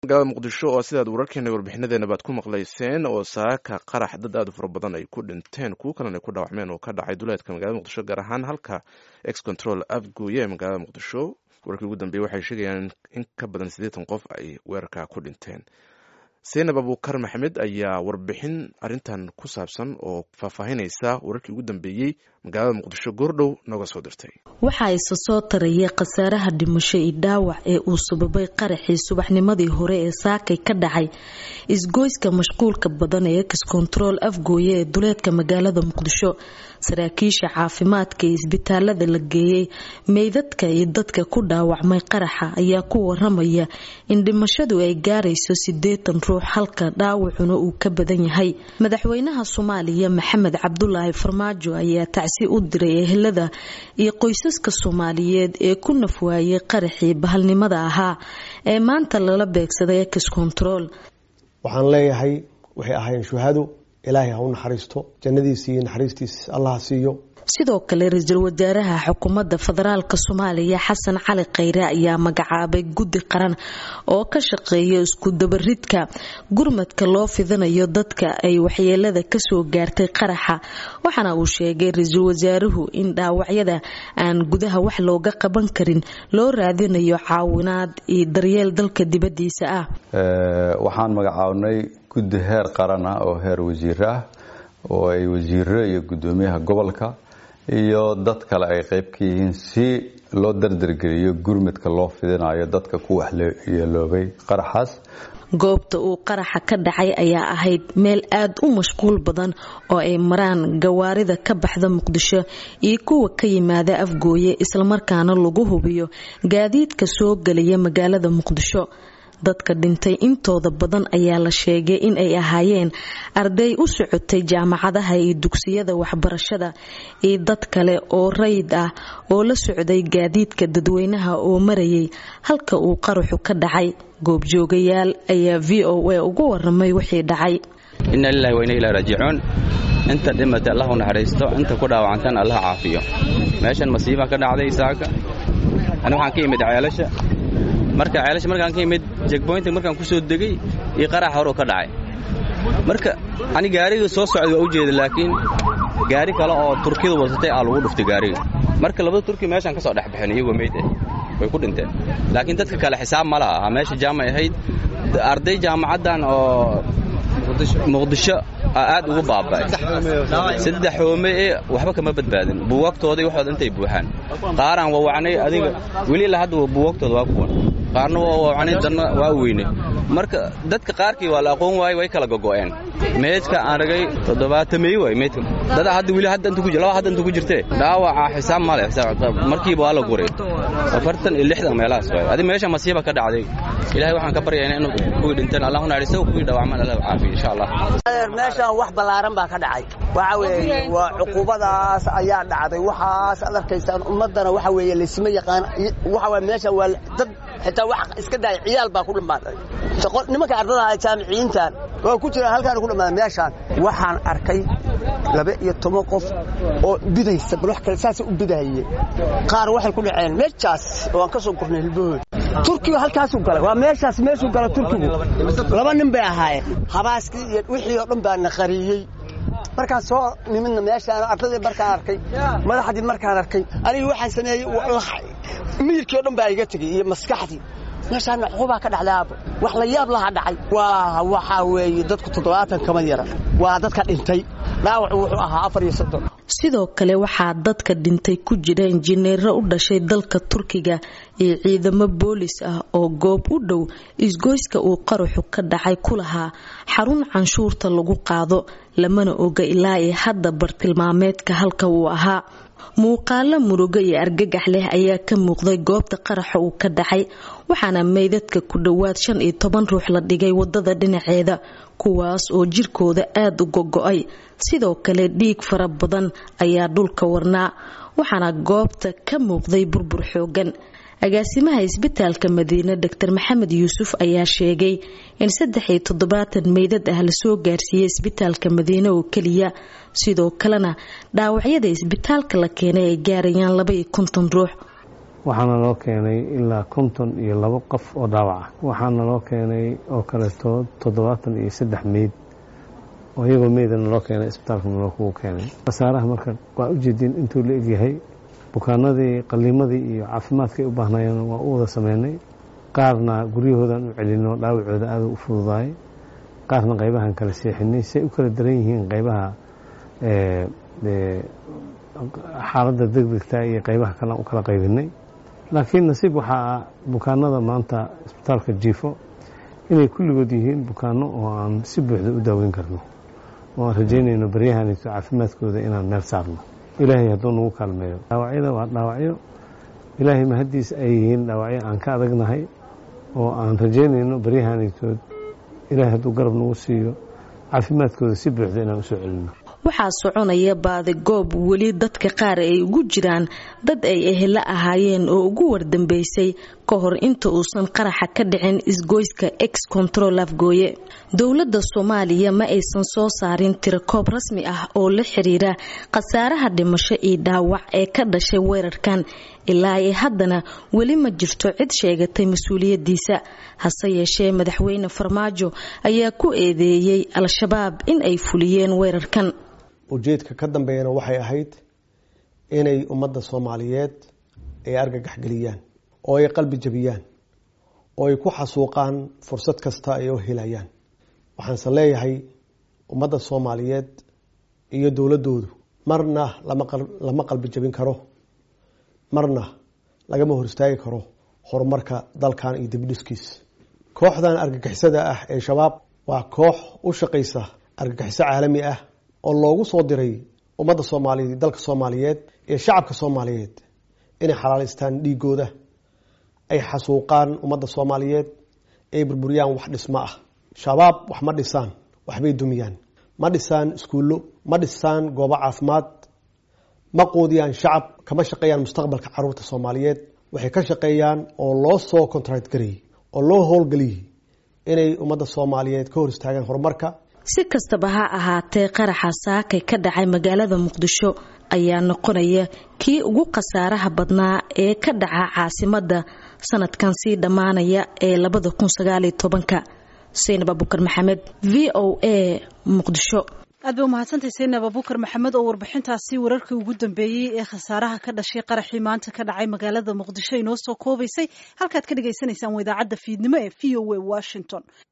magaalada muqdisho oo sidaad wararkeena warbixinadeena baad ku maqlayseen oo saaka qarax dad aad u fara badan ay ku dhinteen kuwo kalena ay ku dhaawacmeen oo ka dhacay duleedka magaalada muqdisho gaar ahaan halka ex control afgooye ee magaalada muqdisho wararkii ugu dambeeyey waxay sheegayaan in ka badan siddeetan qof ay weerarka ku dhinteen seenab abuukar maxamed ayaa warbixin arrintan ku saabsan oo faahfaahinaysa wararkii ugu dambeeyey magaalada muqdisho goordhow nooga soo dirtay waxaa isa soo tarayay khasaaraha dhimasho iyo dhaawac ee uu sababay qaraxii subaxnimadii hore ee saakay ka dhacay isgoyska mashquulka badan ee ex control afgooye ee duleedka magaalada muqdisho saraakiisha caafimaadka ee isbitaalada la geeyey meydadka iyo dadka ku dhaawacmay qaraxa ayaa ku waramaya in dhimashadu ay gaarayso sideetan ruux halka dhaawacuna uu ka badan yahay madaxweynaha soomaaliya maxamed cabdulaahi farmaajo ayaa tacsi u diray ehelada iyo qoysaska soomaaliyeed ee ku nafwaayay qaraxii bahalnimada ahaa ee maanta lala beegsaday ex control waxaan leeyahay waxay ahaayeen shuhado ilaahay ha u naxariisto jannadiisa iyo naxariistiis allah siiyo sidoo kale ra-iisul wasaaraha xukuumadda federaalk soomaaliya xasan cali khayre ayaa magacaabay guddi qaran oo ka shaqeeya isku dabaridka gurmadka loo fidinayo dadka ay waxyeelada kasoo gaartay qaraxa waxaana uu sheegay ra-iisul wasaaruhu in dhaawacyada aan gudaha wax looga qaban karin loo raadinayo caawinaad iyo daryeel dalka dibadiisa ah waxaan magacaabnay guddi heer qaran ah oo heer wasiir ah oo ay wasiiro iyo gudoomiyaha gobolka iyo dad kale ay qayb ka yihiin si loo dardargeliyo gurmadka loo fidinayo dadka ku waxyeeloobay qaraxaas goobta uu qaraxa ka dhacay ayaa ahayd meel aad u mashquul badan oo ay maraan gawaarida ka baxda muqdisho iyo kuwa ka yimaada afgooye islamarkaana lagu hubiyo gaadiidka soo gelaya magaalada muqdisho dadka dhintay intooda badan ayaa la sheegay in ay ahaayeen arday u socotay jaamacadaha iyo dugsiyada waxbarashada iyo dad kale oo rayid ah oo la socday gaadiidka dadweynaha oo marayay halka uu qaraxu ka dhacay goobjoogayaal ayaa v o a ugu waramay wixii dhacay inna lilahi wa inna ilahi raajicuun inta dhimatay allah u naxariisto inta ku dhaawacantan allah caafiyo meeshan masiiba ka dhacday saaka ani waxaan ka imid ceelasha marka ceelasha markaan ka imid jegboynta markaan ku soo degay iyo qarax horuu ka dhacay marka ani gaariga soo socday waa u jeeda laakiin gaari kale oo turkiyada wadatay aa lagu dhuftay gaariga marka labada turki meeshaan ka soo dhex baxeen iyagoo meyd ah way ku dhinteen laakiin dadka kale xisaab ma laha meesha jaamay ahayd arday jaamacaddan oo muqdisho aad ugu baaba'ay saddex hoome ee waxba kama badbaadin buugaagtooda waxooda intay buuxaan qaaraan wawacnay adiga weli ilaa hadda buugaagtooda waa kuwan qaarna waa wawacnay danna waa weynay marka dadka qaarkii waa la aqoon waayey way kala gogo'een meydka aan ragay toddobaatamey waay meydka dada hadda weli hadda inta ku laba hadda inta ku jirtee dhaawaca xisaab ma leh markiiba waa la guray afartan iyo lixdan meelahaas waay adi meesha masiiba ka dhacday ilaahay waxaan ka baryaynaa inuu kuwii dhinteen allah u naxariisto kuwii dhaawacmaan allah caafiyo insha allah meeshaan wax ballaaran baa ka dhacay waxa weeye waa cuqubadaas ayaa dhacday waxaas ad arkaysaan ummaddana waxa weeye laysma yaqaan waxa waye meesha waa dad xitaa wax iska daaya ciyaal baa ku dhammaaday nimanka ardadaha jaamiciyiintan waa ku jiraan halkaan ku dhammaaday meeshaan waxaan arkay laba iyo toban qof oo bidaysa bal wax kale saasay u bidahaye qaar waxay ku dhaceen meeshaas oo aan ka soo gurnay hilbahood turkiga halkaasuu galay waa meeshaas meeshuu gala turkigu laba nin bay ahaayeen habaaskii iyo wixii oo dhan baa na qariyey markaan soo nimidna meeshaan ardadii markaan arkay madaxdii markaan arkay anigi waxaan sameeyey miyirkii o dhan baa iga tegey iyo maskaxdii meeshaana cuqubaa ka dhacdaaba wax la yaab laha dhacay waa waxaa weeye dadku toddobaatan kama yara waa dadka dhintay dhaawacu wuxuu ahaa afar iyo soddon sidoo kale waxaa dadka dhintay ku jira injineero u dhashay dalka turkiga iyo ciidamo boolis ah oo goob u dhow isgoyska uu qaraxu ka dhacay ku lahaa xarun canshuurta lagu qaado lamana oga ilaa ee hadda bartilmaameedka halka uu ahaa muuqaalo murugo iyo argagax leh ayaa ka muuqday goobta qaraxa uu ka dhacay waxaana meydadka ku dhowaad shan iyo toban ruux la dhigay wadada dhinaceeda kuwaas oo jirkooda aada u gogo-ay sidoo kale dhiig fara badan ayaa dhulka warnaa waxaana goobta ka muuqday burbur xoogan agaasimaha isbitaalka madiine doctor maxamed yuusuf ayaa sheegay in saddex iyo toddobaatan meydad ah lasoo gaarsiiyey isbitaalka madiine oo keliya sidoo kalena dhaawacyada isbitaalka la keenay ay gaarayaan laba iyo konton ruux waxaana loo keenay ilaa konton iyo labo qof oo dhaawac ah waxaana loo keenay oo kaleeto toddobaatan iyo saddex meyd oo iyagoo meydana loo keenay isbitaalka naloo kugu keenay khasaaraha marka waa ujeediin intuu la egyahay bukaanadii qaliimadii iyo caafimaadkay u baahnayeen waa u wada sameynay qaarna guryahoodan u celino dhaawacooda aada u fududaay qaarna qaybahan kala seexinay say u kala daran yihiin qaybaha xaaladda degdegta iyo qaybaha kale u kala qaybinay laakiin nasiib waxaa ah bukaanada maanta isbitaalka jiifo inay kulligood yihiin bukaano oo aan si buuxda u daaweyn karno oo aan rajaynayno baryahanito caafimaadkooda inaan meel saarno ilaahay hadduu nagu kaalmeeyo dhaawacyada waa dhaawacyo ilaahay mahaddiis ay yihiin dhaawacyo aan ka adagnahay oo aan rajaynayno baryahanitood ilaahay hadduu garab nagu siiyo caafimaadkooda si buuxda inaan usoo celino waxaa soconaya baadigoob weli dadka qaar ay ugu jiraan dad ay ehela ahaayeen oo ugu wardambeysay ka hor inta uusan qaraxa ka dhicin isgoyska ex control afgooye dowladda soomaaliya ma aysan soo saarin tirakoob rasmi ah oo la xiriira khasaaraha dhimasho iyo dhaawac ee ka dhashay weerarkan ilaa ay haddana weli ma jirto cid sheegatay mas-uuliyadiisa hase yeeshee madaxweyne farmaajo ayaa ku eedeeyey al-shabaab in ay fuliyeen weerarkan ujeedka ka dambeeyana waxay ahayd inay ummadda soomaaliyeed ay argagax geliyaan oo ay qalbi jabiyaan oo ay ku xasuuqaan fursad kasta ay u helayaan waxaanse leeyahay ummadda soomaaliyeed iyo dowladdoodu marna lama qalbi jabin karo marna lagama hor istaagi karo horumarka dalkan iyo dibidhiskiis kooxdan argagixisada ah ee shabaab waa koox u shaqaysa argagixiso caalami ah oo loogu soo diray ummadda soomaaliyeed dalka soomaaliyeed iyo shacabka soomaaliyeed inay xalaalaystaan dhiigooda ay xasuuqaan ummadda soomaaliyeed ay burburiyaan wax dhismo ah shabaab wax ma dhisaan waxbay dumiyaan ma dhisaan iskuullo ma dhisaan goobo caafimaad ma quudiyaan shacab kama shaqeeyaan mustaqbalka caruurta soomaaliyeed waxay ka shaqeeyaan oo loo soo contract garayey oo loo howlgeliyey inay ummadda soomaaliyeed ka hor istaagaan horumarka si kastaba ha ahaatee qaraxa saakay ka dhacay magaalada muqdisho ayaa noqonaya kii ugu khasaaraha badnaa ee ka dhaca caasimadda sanadkan sii dhammaanaya ee labada kun sagaaliyo tobanka saynab abukar maxamed v o a muqdisho aad bay umahadsantahay saynab abukar maxamed oo warbixintaasi wararkii ugu dambeeyey ee khasaaraha ka dhashay qaraxii maanta ka dhacay magaalada muqdisho inoo soo koobaysay halkaad ka dhagaysanaysaan waa idaacadda fiidnimo ee v o a washington